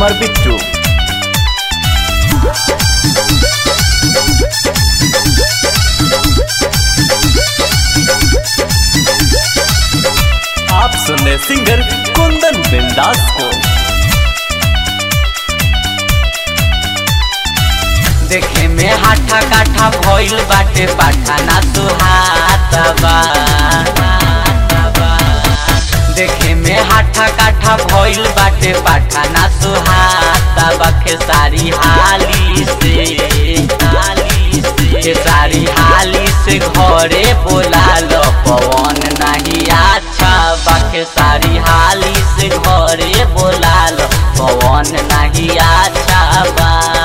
सिमर बिट्टू आप सुन रहे सिंगर कुंदन बिंदास को देखे में हाथा काठा भइल बाटे पाठा ना सुहाता बा देखे में हाथा काठा भइल बाटे पाठा ना सुहाता बा खेसारी हाली से हाली से खेसारी हाली से घरे बोला लो पवन नहीं अच्छा बा खेसारी हाली से घरे बोला लो पवन नहीं अच्छा बा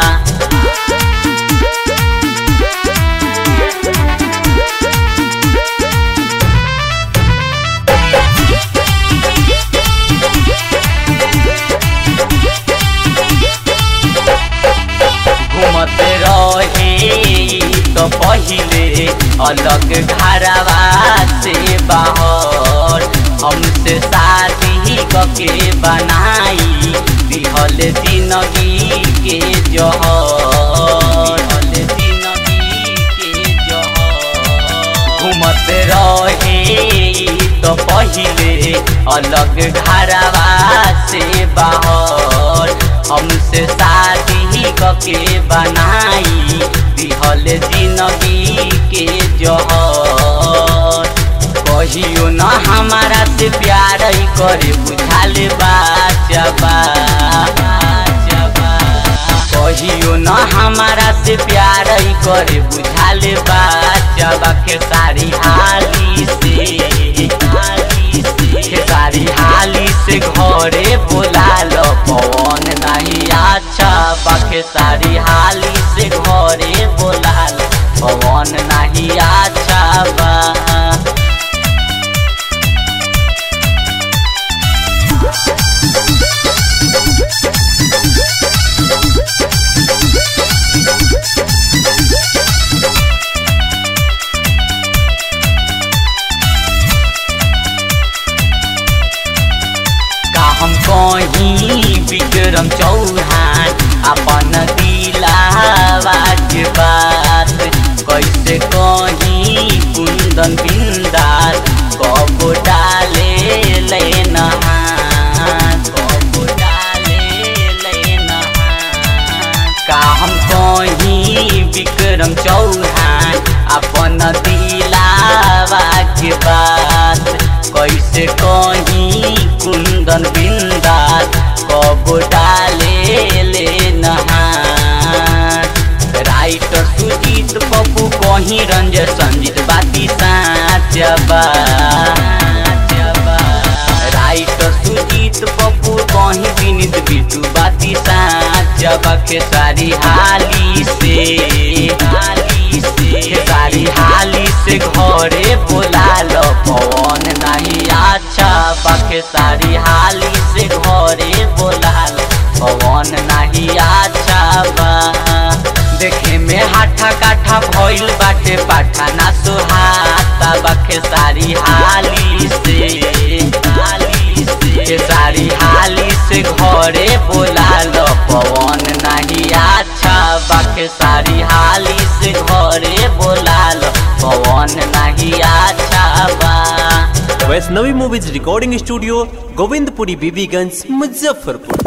घूमते रहे तो पहिले अलग घरवा से बाहर हमसे शादी कके बनाई दिहल जिंदगी के जहर दिहल जिंदगी के जहर घूमते रहे तो पहिले अलग घरवा से बाहर हमसे शादी कके बनाई दिहल जिंदगी के जहर कहियो न हमारा से प्यार ही करे बुझाल बाचबा कहियो न हमारा से प्यार ही करे बुझाल बाचबा के सारी हाली से हाली से के सारी हाली से घरे बोला लो पवन नहीं अच्छा बाके सारी हाली से घरे बोला लो पवन नहीं अच्छा बा का हम कहीं विक्रम चौहान अपन दिलावा के बात कैसे कहीं कुंदन बिंदास कब डाले ले नहान कब डाले ले नहान का हम कहीं विक्रम चौहान अपन दिलावा के बात कैसे कहीं कुंदन बिंदास कब डाले ले नहान राइटर सुजीत पप्पू कहीं रंजय संजीत बाती साचबा राइटर सुजीत पप्पू कहीं विनीत बिटू बाती साचबा के सारी हाली से हाली से के सारी हाली से घरे बोला लो पवन नहीं अच्छा बाके सारी हाली से घरे बोला लो पवन नहीं अच्छा बा देखे में हाथा काठा भइल बाटे पाठा ना सुहाता बाके सारी हाली से हाली से के सारी हाली से घरे बोला लो पवन नहीं अच्छा बाके सारी हाली से घरे बोला लो पवन नहीं अच्छा बा Vaishnavi movies recording studio Govindpuri Bibiganj Muzaffarpur